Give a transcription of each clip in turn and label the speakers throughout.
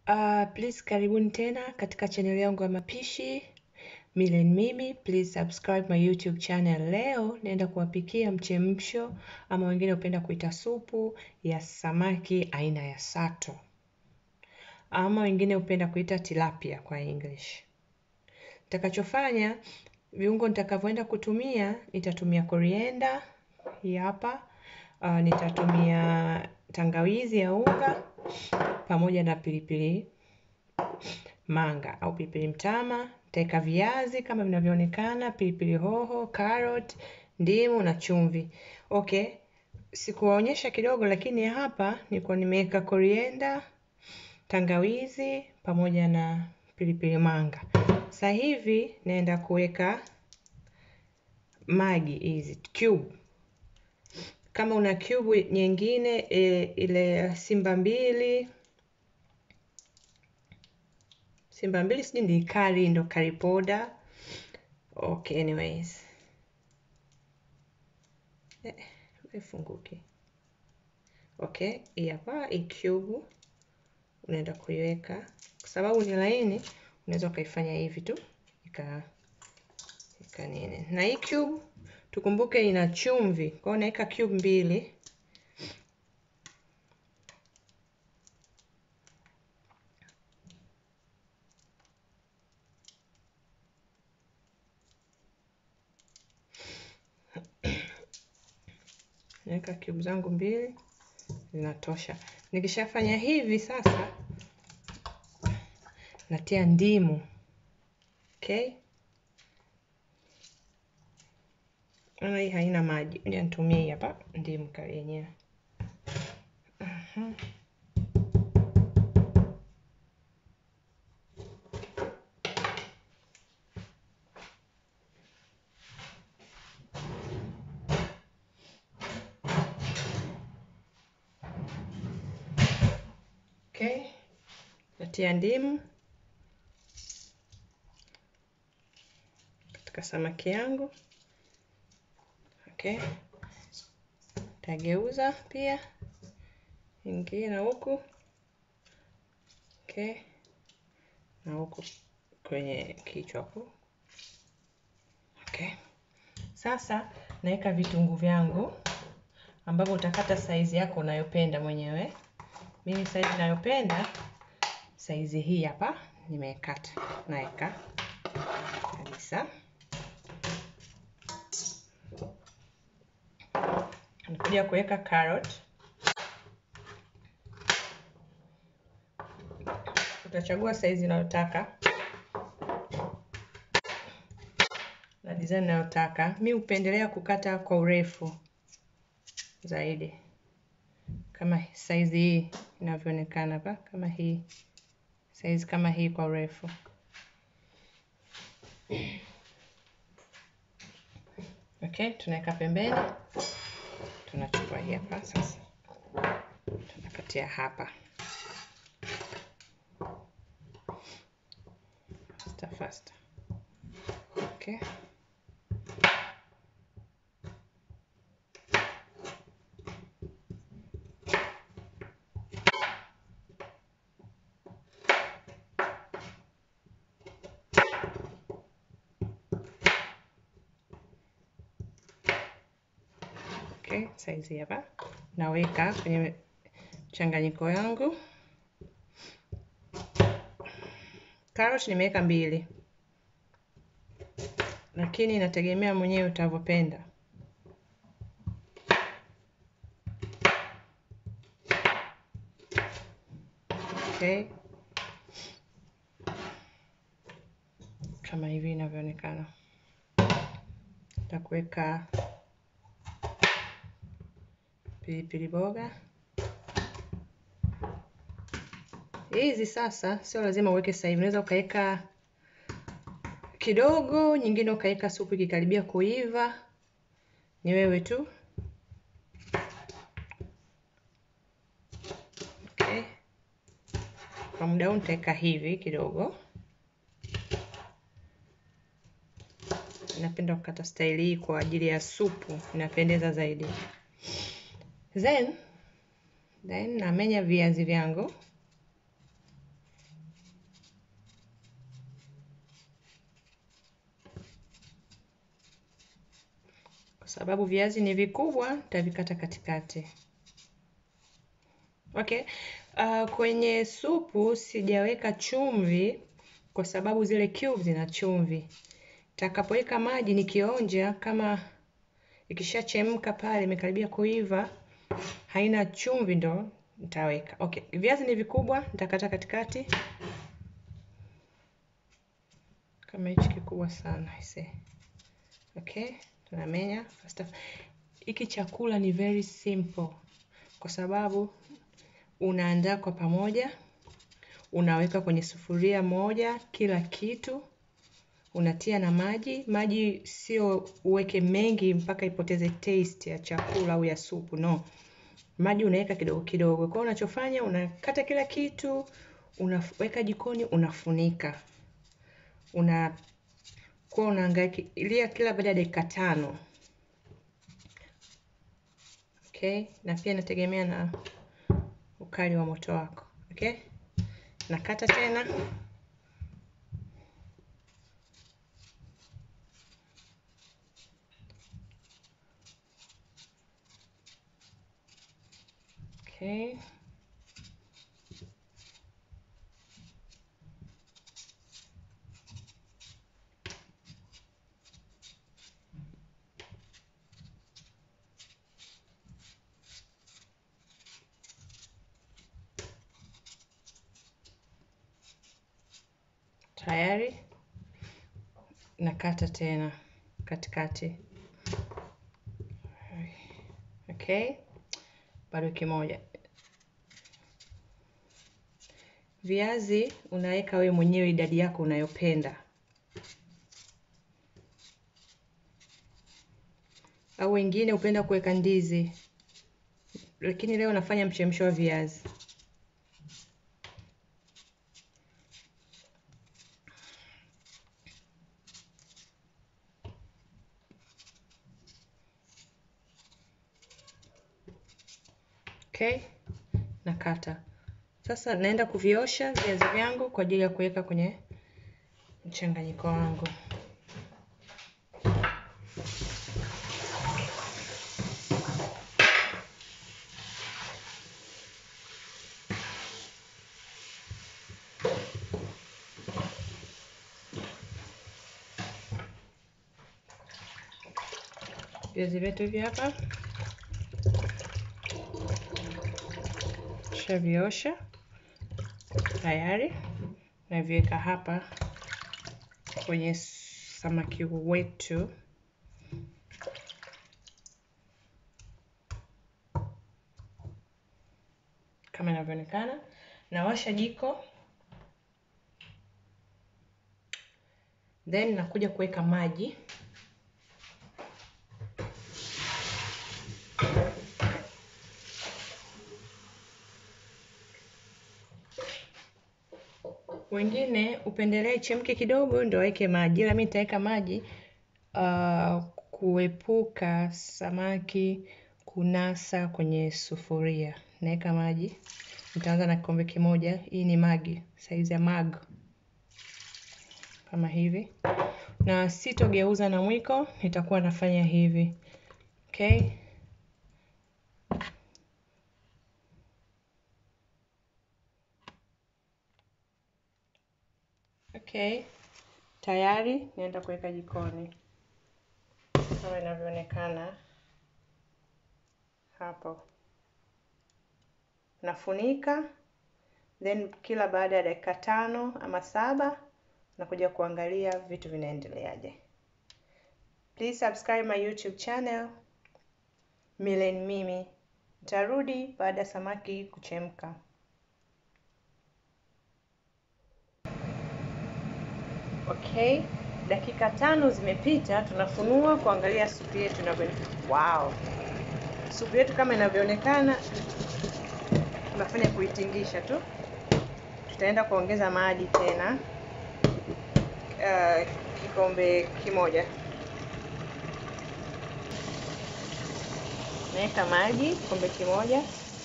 Speaker 1: Uh, please karibuni tena katika channel yangu ya mapishi Milen Mimi. Please subscribe my YouTube channel. Leo naenda kuwapikia mchemsho ama wengine hupenda kuita supu ya samaki aina ya sato ama wengine hupenda kuita tilapia kwa English. Nitakachofanya, viungo nitakavyoenda kutumia, nitatumia korienda hii hapa. Uh, nitatumia tangawizi ya unga pamoja na pilipili manga au pilipili mtama. Nitaweka viazi kama vinavyoonekana, pilipili hoho, carrot, ndimu na chumvi. Okay, sikuwaonyesha kidogo, lakini hapa nilikuwa nimeweka korienda, tangawizi pamoja na pilipili manga. Sasa hivi naenda kuweka maji hizi cube kama una cube nyingine e, ile simba mbili simba mbili sijui ni kari ndo kari poda okay anyways eh, ifunguke okay hii hapa hii cube unaenda kuiweka kwa sababu ni laini unaweza ukaifanya hivi tu ika ika nini na hii cube tukumbuke ina chumvi kwa hiyo naweka cube mbili naweka cube zangu mbili zinatosha nikishafanya hivi sasa natia ndimu okay Naona hii haina maji, ngoja nitumie hii hapa ndimu kali yenyewe. uh-huh. Okay, natia ndimu katika samaki yangu. Okay, tageuza pia ingie na huku okay, na huku kwenye kichwa hapo okay. Sasa naweka vitunguu vyangu ambavyo utakata saizi yako unayopenda mwenyewe. Mimi saizi ninayopenda saizi hii hapa nimekata, naweka kabisa. Nakuja kuweka carrot. Utachagua saizi unayotaka na design unayotaka. Mi hupendelea kukata kwa urefu zaidi, kama saizi hii inavyoonekana hapa, kama hii saizi kama hii kwa urefu. Okay, tunaweka pembeni tunachukua hii hapa sasa, tunakatia hapa faster faster. Okay, okay, saizi hapa naweka kwenye mchanganyiko yangu. Karoti nimeweka mbili, lakini inategemea mwenyewe utavyopenda. Okay, kama hivi inavyoonekana, takuweka pilipili boga hizi. Sasa sio lazima uweke sasa hivi, unaweza ukaweka kidogo, nyingine ukaweka supu ikikaribia kuiva, ni wewe tu. Okay, kwa muda huu nitaweka hivi kidogo. Napenda kukata staili hii kwa ajili ya supu, inapendeza zaidi. Then then namenya viazi vyangu sababu viazi ni vikubwa, nitavikata katikati. Okay. Uh, kwenye supu sijaweka chumvi kwa sababu zile cubes zina chumvi. Takapoweka maji nikionja, kama ikishachemka pale imekaribia kuiva, haina chumvi, ndo nitaweka. Okay, viazi ni vikubwa, nitakata katikati kama hichi kikubwa sana ise. Okay, tunamenya first. Hiki chakula ni very simple kwa sababu unaandaa kwa pamoja, unaweka kwenye sufuria moja kila kitu, unatia na maji. Maji sio uweke mengi mpaka ipoteze taste ya chakula au ya supu, no. Maji unaweka kidogo kidogo. Kwa unachofanya unakata kila kitu, unaweka jikoni, unafunika, una kwa unaangalia kila baada ya dakika tano. Okay, na pia inategemea na ukali wa moto wako. Okay, nakata tena. Okay. Tayari nakata tena katikati. Okay, bado kimoja. Viazi unaweka wewe mwenyewe idadi yako unayopenda, au wengine hupenda kuweka ndizi, lakini leo nafanya mchemsho wa viazi. Okay, nakata sasa. Naenda kuviosha viazi vyangu kwa ajili ya kuweka kwenye mchanganyiko wangu. Viazi vyetu hivi hapa shaviosha tayari, naviweka hapa kwenye samaki wetu. Kama inavyoonekana, nawasha jiko, then nakuja kuweka maji Wengine upendelee chemke kidogo ndio waweke maji, ila mimi nitaweka maji uh, kuepuka samaki kunasa kwenye sufuria. Naweka maji, nitaanza na kikombe kimoja. Hii ni magi, saizi ya mag kama hivi, na sitogeuza na mwiko, nitakuwa nafanya hivi. Okay. Okay, tayari naenda kuweka jikoni kama inavyoonekana hapo. Nafunika, then kila baada ya dakika tano ama saba nakuja kuangalia vitu vinaendeleaje. Please subscribe my YouTube channel Millen Mimi. Nitarudi baada ya samaki kuchemka. Okay, dakika tano zimepita, tunafunua kuangalia supu yetu inavyoonekana. Wow, supu yetu kama inavyoonekana, tunafanya kuitingisha tu. Tutaenda kuongeza maji tena, uh, kikombe kimoja. Naweka maji kikombe kimoja,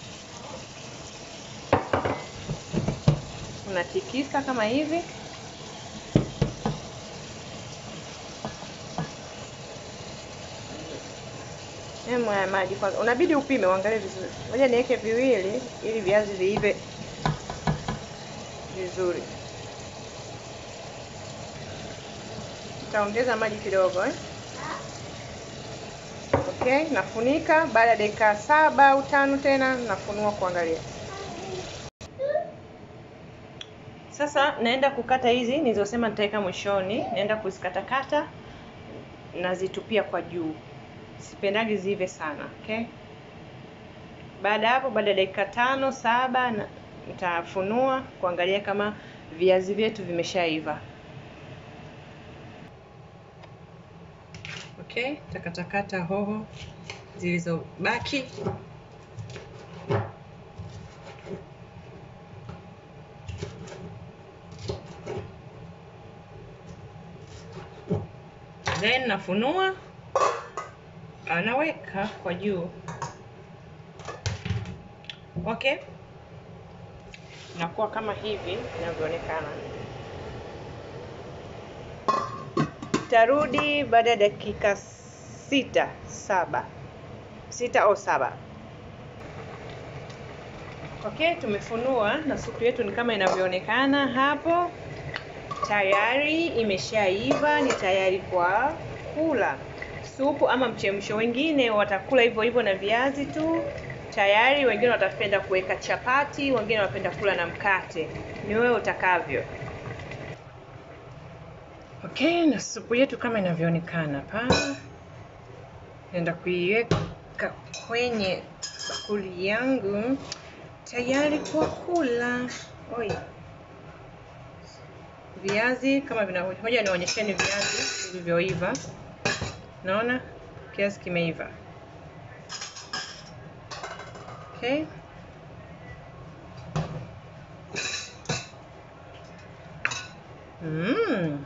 Speaker 1: unatikisa kama hivi. Hemu ya maji kwanza, unabidi upime, uangalie vizuri. Ngoja niweke viwili ili viazi viive vizuri. Nitaongeza maji kidogo eh. Okay, nafunika. Baada ya dakika saba au tano tena nafunua kuangalia. Sasa naenda kukata hizi nilizosema nitaweka mwishoni, naenda kuzikatakata nazitupia kwa juu. Sipendagi ziive sana, okay? Baada hapo, baada ya dakika tano saba, nitafunua kuangalia kama viazi vyetu vimeshaiva. Okay, takatakata hoho zilizobaki. Then nafunua, anaweka kwa juu. Okay, nakuwa kama hivi inavyoonekana. Tarudi baada ya dakika sita saba sita au saba. Okay, tumefunua na supu yetu ni kama inavyoonekana hapo. Tayari imeshaiva, ni tayari kwa kula supu ama mchemsho. Wengine watakula hivyo hivyo na viazi tu tayari, wengine watapenda kuweka chapati, wengine wanapenda kula na mkate, ni wewe utakavyo. Okay, na supu yetu kama inavyoonekana hapa, naenda kuiweka kwenye bakuli yangu tayari kwa kula. Oi, viazi kama vinavyoja, nionyesheni viazi vilivyoiva. Naona kiasi kimeiva. Okay, mm.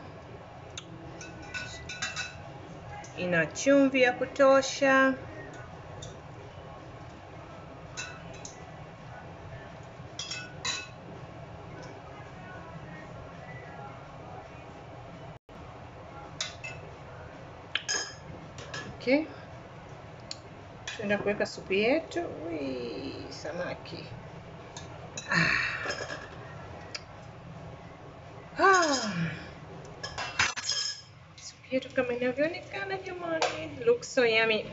Speaker 1: Ina chumvi ya kutosha. Okay, tuenda kuweka supu yetu. Ui, samaki ah. Ah. Supu yetu kama inavyoonekana jamani, looks so yummy.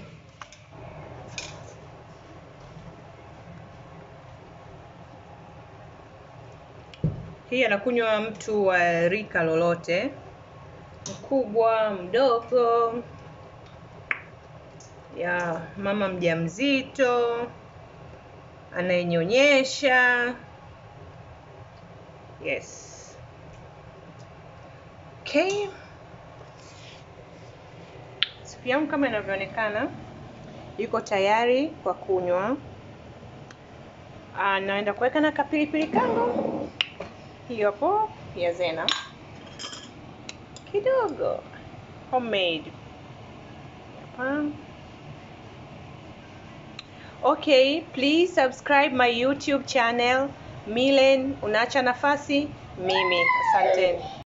Speaker 1: Hii anakunywa mtu wa rika lolote, mkubwa, mdogo, ya mama mjamzito, anayenyonyesha. Yes. Okay. Supu yangu kama inavyoonekana iko tayari kwa kunywa. Ah, naenda kuweka na kapilipili kangu, hiyo hapo ya Zena kidogo homemade hapa. Okay, please subscribe my YouTube channel Milen Unaacha Nafasi Mimi. Asanteni.